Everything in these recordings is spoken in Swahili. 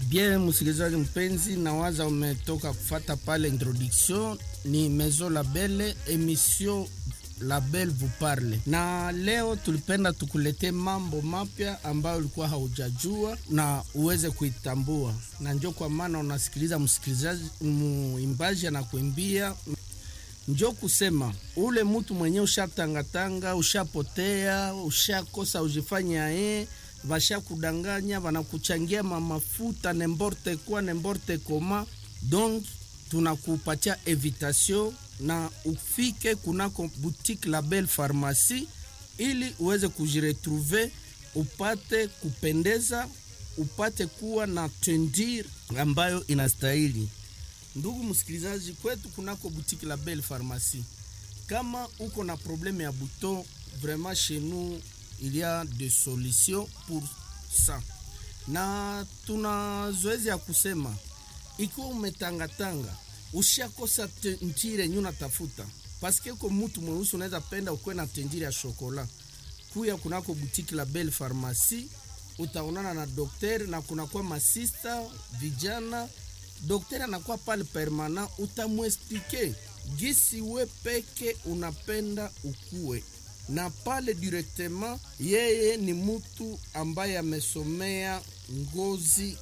Bien, msikilizaji mpenzi, nawaza umetoka kufata pale introduction. Ni Maison Label, emission Label vous parle, na leo tulipenda tukulete mambo mapya ambayo ulikuwa haujajua na uweze kuitambua, na njo kwa maana unasikiliza msikilizaji, muimbaji anakuimbia njo kusema ule mtu mwenye ushatangatanga, ushapotea, ushakosa ujifanya ye vasha kudanganya, vanakuchangia mamafuta nemborte kwa nemborte koma. Donc tunakupatia evitation na ufike kunako boutique Label Pharmacie ili uweze kujiretrouver, upate kupendeza, upate kuwa na tendir ambayo inastahili. Ndugu msikilizaji, kwetu kunako boutique Label Pharmacie, kama uko na probleme ya buton, vraiment chez nous il y a des solutions pour ça, na tuna zoezi ya kusema ikiwa umetangatanga ushakosa tentire nyu natafuta paske ko mutu mweusi unaweza penda ukuwe na tentire ya shokola, kuya kunako boutique Label Pharmacie utaonana na dokter na kunakuwa masista vijana Daktari anakuwa pale permanent, utamwesplike gisi we peke unapenda ukue na pale directement. Yeye ni mtu ambaye amesomea ngozi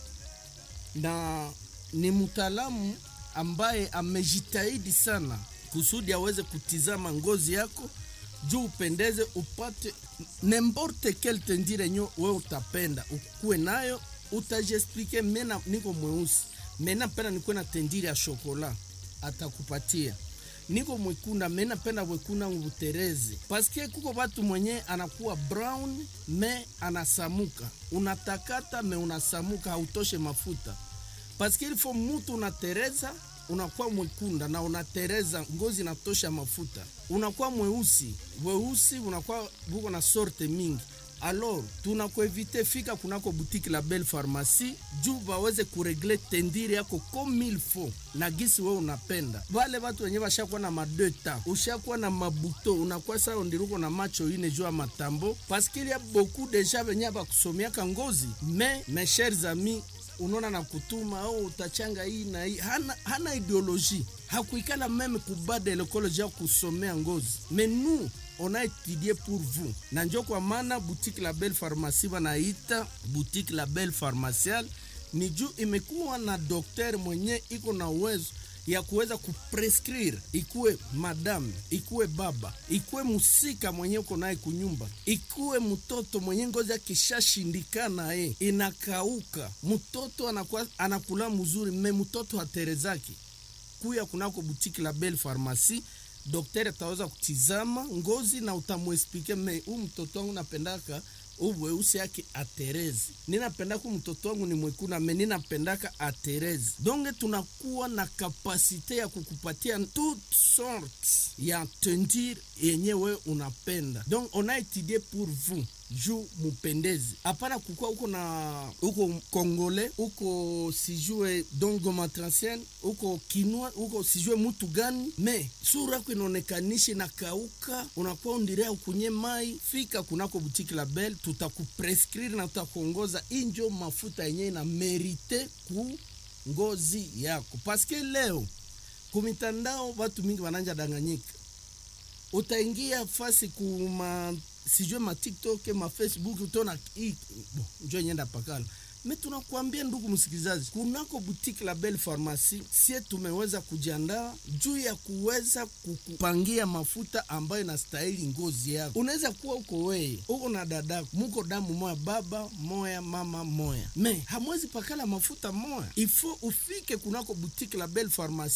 na ni mtaalamu ambaye amejitahidi sana kusudi aweze kutizama ngozi yako juu upendeze, upate nemborte kel tendire nyo we utapenda ukue nayo, utajiexplike. Mena niko mweusi mena penda nikuwe na tendiri ya shokola, atakupatia. Niko mwekunda mena penda wekunda ngubuterezi, paske kuko watu mwenye anakuwa brown me anasamuka, unatakata me unasamuka, hautoshe mafuta, paske ilifo mutu unatereza unakuwa mwekunda na unatereza ngozi natosha mafuta, unakuwa mweusi weusi, unakuwa buko na sorte mingi Alors tunakuevite fika kunako boutique Label Pharmacie juu baweze kuregle tendiri yako comme il faut na gisi wewe unapenda. Wale watu wenye washakuwa na madeta, ushakuwa na mabuto, unakuwa sawa ndiruko na macho ine juu ya matambo parce qu'il y a beaucoup deja wenye bakusomiaka ngozi mais mes chers amis unaona na kutuma au oh, utachanga hii na hii, hana, hana ideologie hakuikala meme kubada lekoloji ya kusomea ngozi mais nous on a étudié pour vous, na njo kwa maana boutique Label Pharmacie wanaita boutique Label Pharmacial ni juu imekuwa na dokter mwenye iko na uwezo ya kuweza kuprescrire, ikuwe madame, ikuwe baba, ikuwe musika mwenye uko naye kunyumba, ikuwe mtoto mwenye ngozi akishashindikana ye inakauka, mtoto anakuwa anakula mzuri, me mtoto haterezaki, kuya kunako boutique Label Pharmacie Daktari ataweza kutizama ngozi na utamwesplike me huu mtoto wangu napendaka uweusi yake aterezi, ninapendaka mtoto wangu ni mwekuna me ninapendaka aterezi. Donge tunakuwa na kapasite ya kukupatia toute sorte ya tendir yenye we unapenda, donc on a étudié pour vous juu mupendezi, hapana kukua uko na uko Kongole uko sijue dongo matransien uko kinwa uko sijue mutu gani, me sura yako inaonekanishi na kauka, unakuwa undirea ukunye mai. Fika kunako butiki Label, tutakuprescrire na tutakuongoza injo mafuta yenye na merite ku ngozi yako, paske leo kumitandao watu mingi wananja danganyika, utaingia fasi kuma sijue ma TikTok ma Facebook utaona bo njo nyenda pakala me. Tunakuambia ndugu msikilizaji, kunako boutique Label Pharmacie sie tumeweza kujiandaa juu ya kuweza kukupangia mafuta ambayo inastahili ngozi yako. Unaweza kuwa uko weye uko na dadako muko damu moya, baba moya, mama moya, me hamwezi pakala mafuta moya, ifo ufike kunako boutique Label Pharmacie